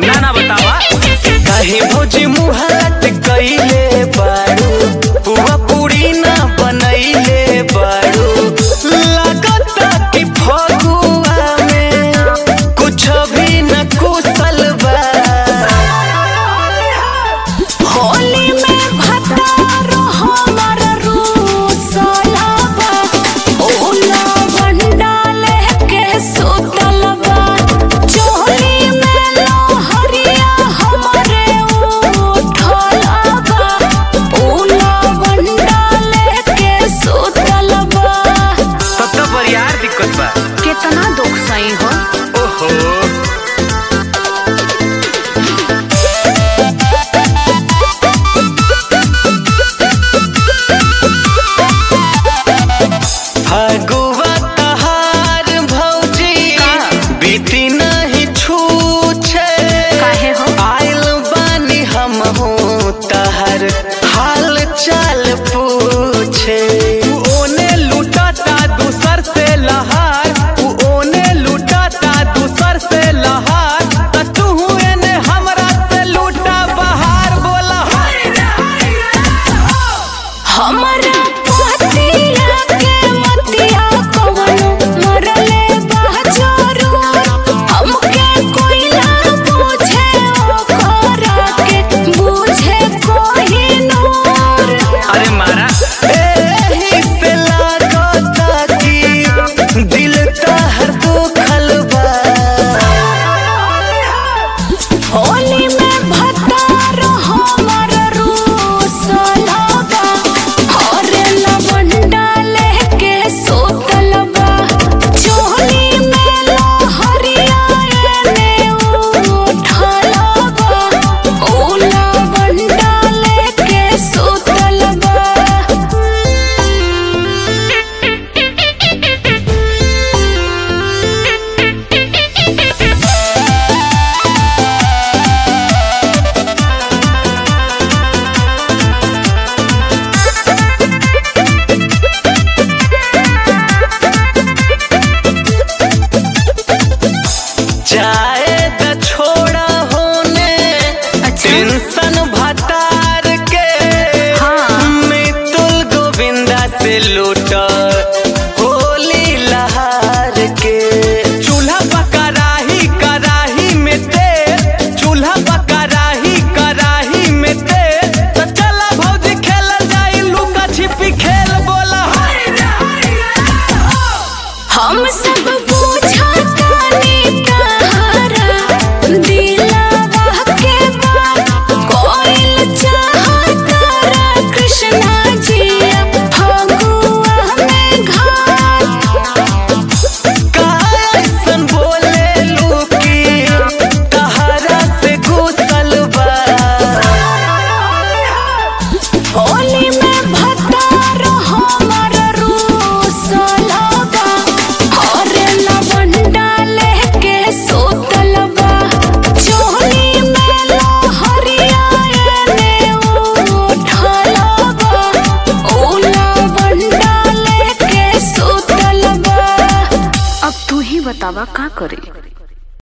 ना ना बतावा काहे भोजी मुहात कइले बारू पुआ पूरी ना बनैले बारू लागता कि फगुआ में कुछ भी न कुशल बा होली में भतारो हमर रूसलबा ओला बंडाले के सुतलबा चोली में लोहरिया हमरे उठलबा ओला बंडाले के सुतलबा तब तो बरियार दिक्कत बा कितना दुख सही हो ओहो फगुआ तहार भौजी बीती नहीं छूछे काहे हो? आइल बानी हम हूँ तहर हाल चाल पूछे तू ओने लुटाता दूसर से लहार तू ओने लुटाता दूसर से लहार त तू एने हमरा से लूटा बहार बोला हमरा पतिया के मतिया कवनो मरले बाजरू हमके कोई ना पूछे ओकरा के बुझे कोई नूर अरे मारा एही से लागता कि दिल तहर दुखल बा होली में भतार हमर रूसलबा हरे लवन डाले के सुतलबा चोली में लोहरिया एने उठलबा ओ लवन डाले के सुतलबा जाए द छोड़ा होने टेंशन भतार के हाँ। मितुल गोविंदा से लूट होली लहार के चूल्हा पकराही कराही में तेल चूल्हा पकराही कराही में तेल तो चला भौजी खेल जाई लुका छिपी खेल बोला हम सब बुझतानी तहरा दिलवा के बात कोइल चाहतारा कृष्णा जी फगुआ में घाट का ऐसन बोले लूकी तहरा से घुसल बा होली में भतार हमर रूसलबा हरे लवन डाले के सुतलबा चोली में लोहरिया एने उठलबा ओ लवन डाले के सुतलबा अब तू ही बतावा का करे